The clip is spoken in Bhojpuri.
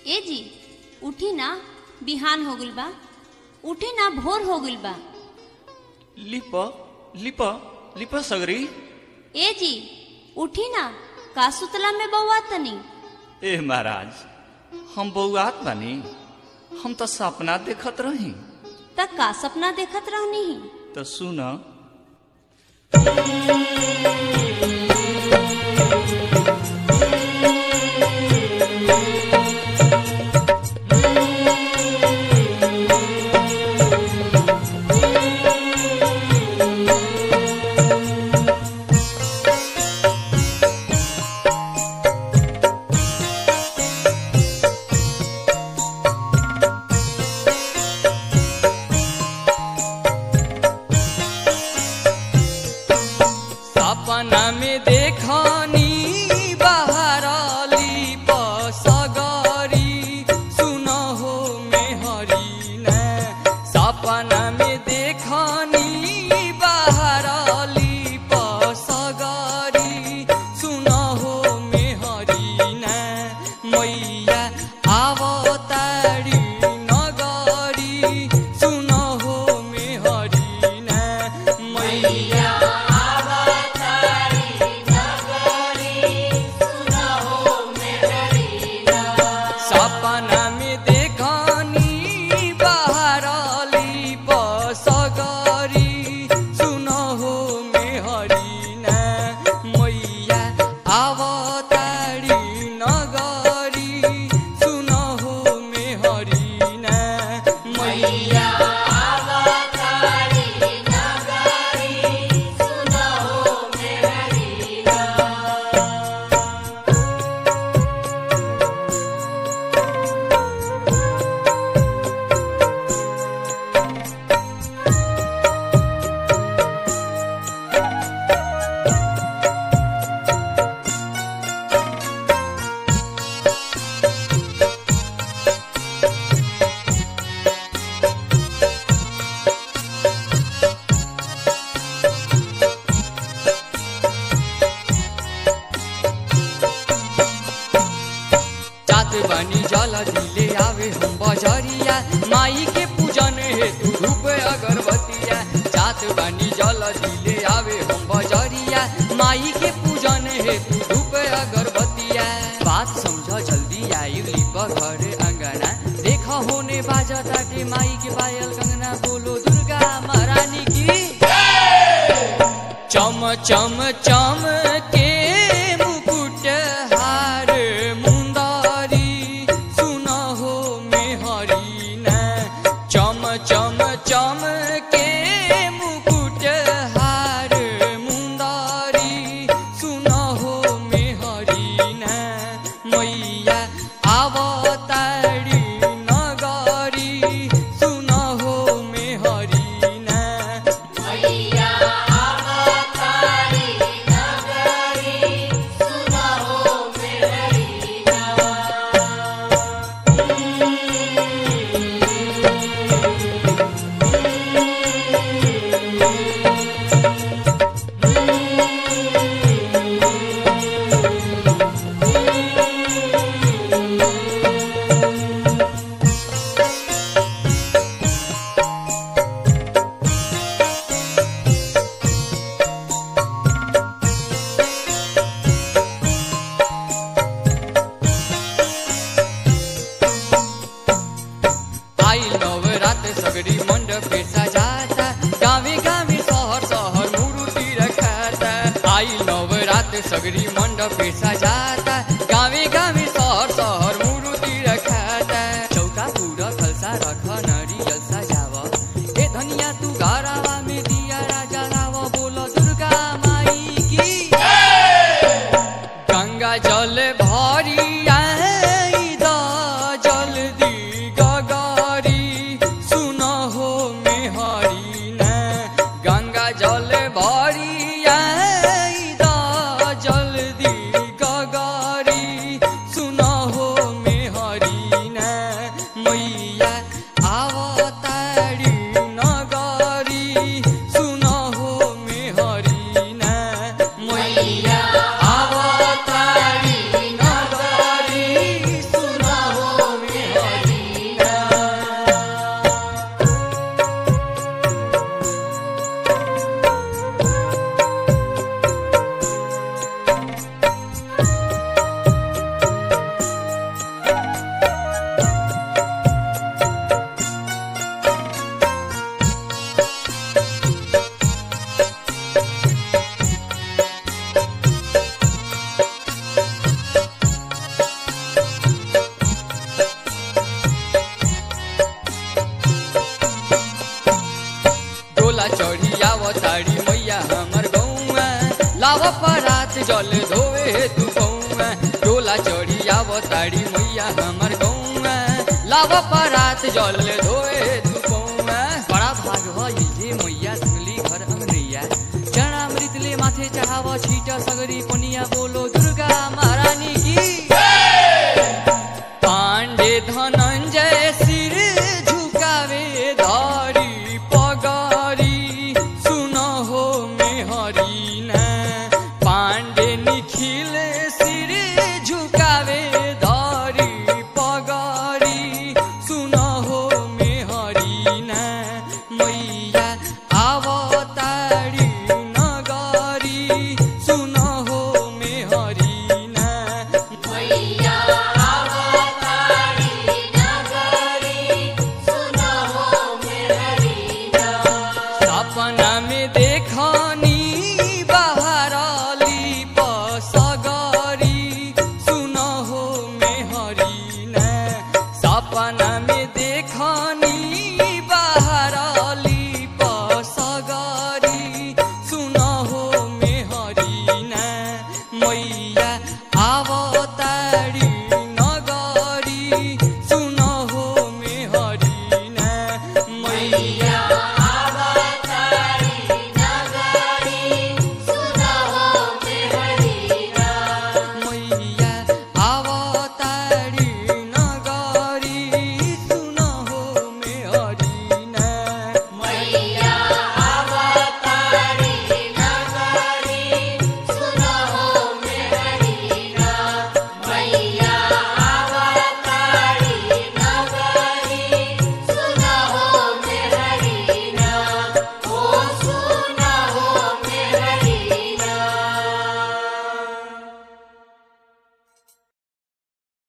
ए जी उठी ना बिहान हो गइल बा उठी ना भोर हो गइल बा लिप लिप लिप सगरी ए जी उठी ना का सुतला में बउआ तनी ए महाराज हम बउआत बानी हम तो सपना देखत रही त का सपना देखत रहनी ही तो सुन सपना में देखनी बहरली पसगरी सुन हो मेहरी न सपना में देखनी बहरली पसगरी सुन हो मेहरी न मैया आवतारी नगरी सुन हो मेहरी न मैया सपना में देखनी बहरली बसगरी सुन हो मेहरी न मैया आवतारी नगरी सुन हो मेहरी न मैया जात बनी जल दिले आवे हम बजरिया माई के पूजन हेतु धूप अगरबत्तिया जात बनी जल दिले आवे हम बजरिया माई के पूजन हेतु धूप अगरबत्तिया बात समझ जल्दी आई लिप घर अंगना देख होने बाजा टाटे माई के पायल कंगना बोलो दुर्गा महारानी की चम चम चम के मुकुट हार मुंदारी सुन हो मेहरी न चम चम चम के मुकुट हार मुंदारी सुन हो मेहरी न मैया आवतारी नगरी सुन हो मेहरी न आई नवरात सगरी मंडप पे सजाता गावे गावे शहर शहर मूर्ति रखाता आई नवरात सगरी मंडप पे सजाता गावे गावे शहर शहर मूर्ति रखाता चौका पूरा खलसा रख नरियल सजाव ए धनिया तू घरावा में दिया राजा लाव बोल दुर्गा माई की गंगा जल भरिया द जल्दी गगारी सुन हो मेहरी न गंगा जल भरिया द जल्दी गगारी लाव परात जल धोवे हेतु पौआ डोला चढ़ी आव ताड़ी मैया हमर गौआ लाव परात जल धोवे हेतु पौआ बड़ा भाग भइल जे मैया सुनली घर अंगनैया चरणामृत ले माथे चढ़ाव छीट सगरी पनिया बोलो दुर्गा महारानी की पांडे धन